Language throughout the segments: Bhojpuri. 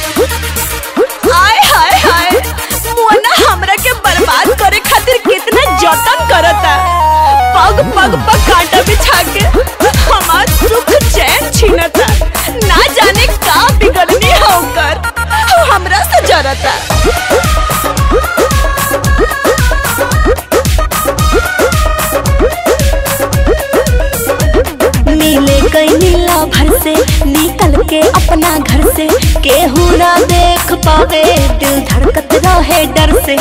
आय हाय हाय मुअना हमरा के बर्बाद करे खातिर कितना जतन करता पग पग पर कांटा बिछा के हमार सुख चैन छीनता ना जाने का बिगड़नी होकर हमरा से जरता मिले गई नीला भर से निकल के अपना घर से केहू ना देख पावे दिल धड़कत रहे डर से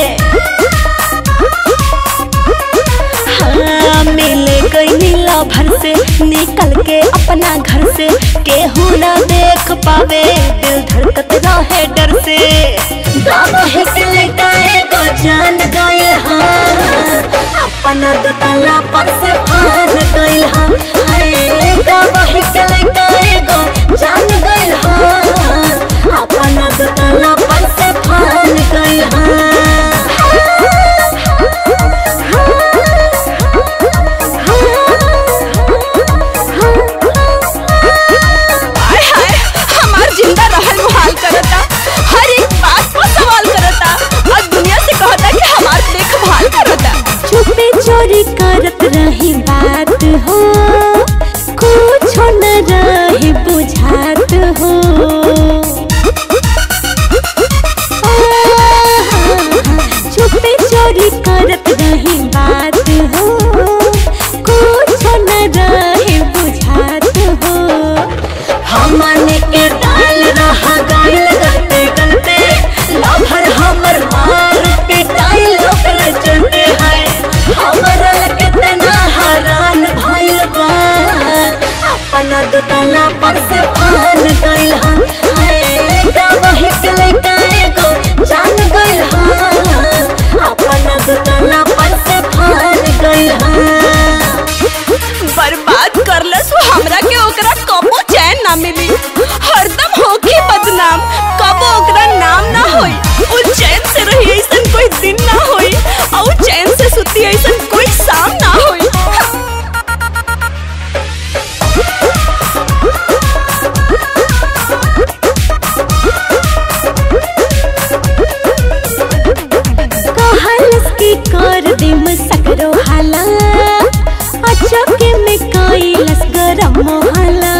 हाँ, मिले गई नीला भर से निकल के अपना घर से केहू ना देख पावे दिल धड़कत रहे डर से बाबा हिसले गए को जान गए हाँ अपना दुतला पर से फान गइल हम हाय बाबा हिसले गए को जान गइल हाँ अपना दुतला पर से फान गइल आय हाय हमार जिंदा रहल मुहाल करता हर एक बात पर सवाल करता और दुनिया से कहता कि हमार देखभाल करता चुपे चोरी करत रही बात हो कुछ न रही बुझात हो चुपे चोरी करत रही बात हो कुछ न रही बुझात हो हमने के डाल रहा गाइल गलते गलते लभर हमर मार पिटाइल ओकर चलते है हमरा कितना हैरान भइल बा अपना दुतला पर से पान गइल हम हाय वही के लेके एगो जान गइल हम अपना दुतला पर से पान गइल हम बर्बाद करलस वो हमरा के ओकरा कबो चैन ना मिली हरदम होगी बदनाम कबो ओकरा नाम ना होई उ चैन से रही ऐसन कोई दिन ना होई और उ चैन से सुती ऐसन कोई शाम ना होई कहलस की कर दिम सकरो हाला अचके में कैलस गरम मोहला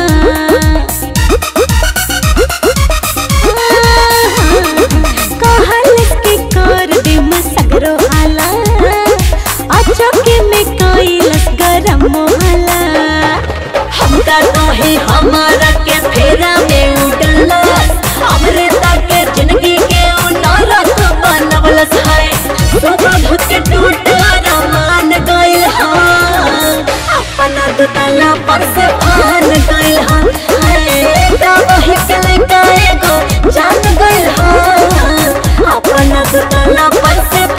कहलस की कर दिम सकरो हाला अचके में कैलस गरम मोहला हम का कहे हमारा के फेरा में उड़लस हमरे ताके जिंदगी के उनारत बनवलस है सुबह के टूट रमान गइल हाँ अपना दुतला पर से फान गइल हाँ हाय वही के लेके एगो जान गइल हाँ अपना दुतला पर से